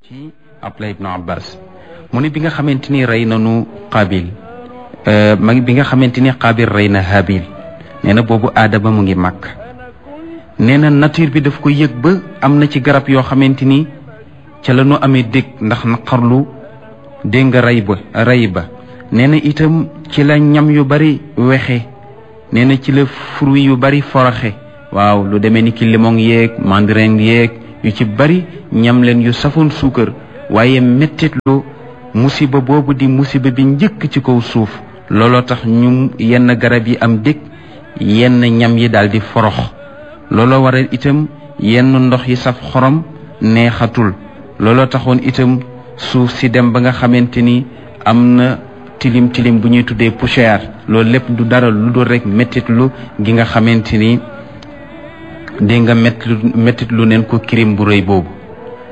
ci Abdullah ibnu Abbas mu ne bi nga xamante ni rey nanu Qabil ma bi nga xamante ni Qabil rey na Habil nee na boobu aadama mu ngi màkk nee na nature bi daf ko yëg ba am na ci garab yoo xamante ni ca la ñu amee dégg ndax naqarlu dégg nga rey ba rey ba nee na itam ci la ñam yu bari wexe nee na ci la fruit yu bari foroxe waaw lu demee ni ki limon yeeg mandarin yeeg yu ci bari ñam leen yu safoon suukar waaye mettitlu musiba boobu di musiba bi njëkk ci kaw suuf looloo tax ñu yenn garab yi am dëkk yenn ñam yi daal di forox looloo waral itam yenn ndox yi saf xorom neexatul looloo taxoon itam suuf si dem ba nga xamante ni am na tilim tilim bu ñuy tuddee poussière loolu lépp du dara lu dul rek mettitlu gi nga xamante ni dégg nga mettit lu neen ko kirim bu rëy boobu